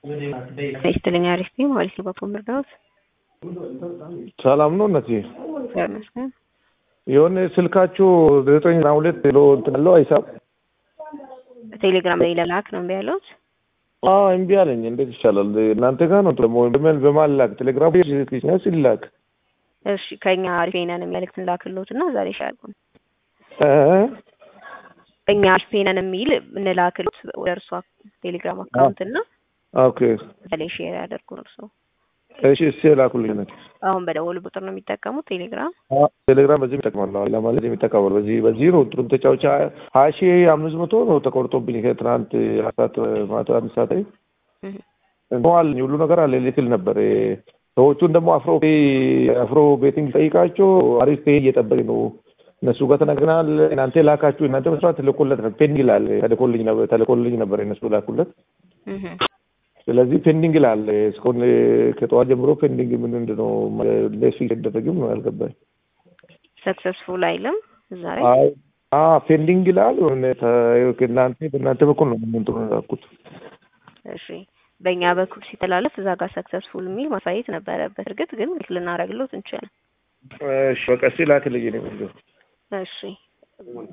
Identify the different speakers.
Speaker 1: ይስጥልኝ አሪፍ ነኝ ማለት ነው። በፎን ምርዳውት
Speaker 2: ሰላም ነው እነቴ።
Speaker 1: ይመስገን።
Speaker 2: የሆነ ስልካችሁ ዘጠኝ ና ሁለት ሎ እንትን አለው አይሳብ
Speaker 1: ቴሌግራም ላይ ለላክ ነው እምቢ ያለሁት።
Speaker 2: እምቢ አለኝ። እንዴት ይቻላል? እናንተ ጋር ነው ደግሞ በመል በማላክ ቴሌግራም ሲላክ
Speaker 1: እሺ ከኛ አሪፍ ነን የሚልክት ላክሎት እና ዛሬ ሻልኩ እኛ አሪፍ ነን የሚል እንላክሎት ወደ እርሷ ቴሌግራም አካውንት እና
Speaker 2: ኦኬ
Speaker 1: በላይ ሼር ያደርጉ እርሶ።
Speaker 2: እሺ እሺ ላኩልኝ ነት
Speaker 1: አሁን በደወሉ ቁጥር ነው የሚጠቀሙት ቴሌግራም
Speaker 2: ቴሌግራም በዚህ ይጠቅማለሁ ለማለት የሚጠቀማል በዚህ በዚህ ነው ጥሩም ተጫውቻ ሀያ ሺ አምስት መቶ ነው ተቆርጦብኝ ከትናንት አራት ማታ አንድ ሰዓት ላይ አለኝ ሁሉ ነገር አለ ልክል ነበር ሰዎቹን ደግሞ አፍሮ አፍሮ ቤቲንግ ጠይቃቸው አሪፍ ፔ እየጠበቅ ነው እነሱ ጋር ተነግረናል እናንተ ላካችሁ እናንተ መስራት ተልኮለት ነው ፔንዲንግ ይላል ተልኮልኝ ነበር ተልኮልኝ ነበር እነሱ ላኩለት ስለዚህ ፔንዲንግ ይላል እስካሁን ከጠዋት ጀምሮ ፔንዲንግ ምን ምንድነው ለሱ ይደረግም ነው ያልገባኝ
Speaker 1: ሰክሰስፉል አይልም እዛ ላይ
Speaker 2: ፔንዲንግ ይላል እናንተ በእናንተ በኩል ነው ምንጥሩ ላኩት
Speaker 1: እሺ በእኛ በኩል ሲተላለፍ እዛ ጋር ሰክሰስፉል የሚል ማሳየት ነበረበት እርግጥ ግን ልናደርግሎት እንችላለን
Speaker 2: እሺ በቃ እስኪ ላክልኝ ነው
Speaker 1: እሺ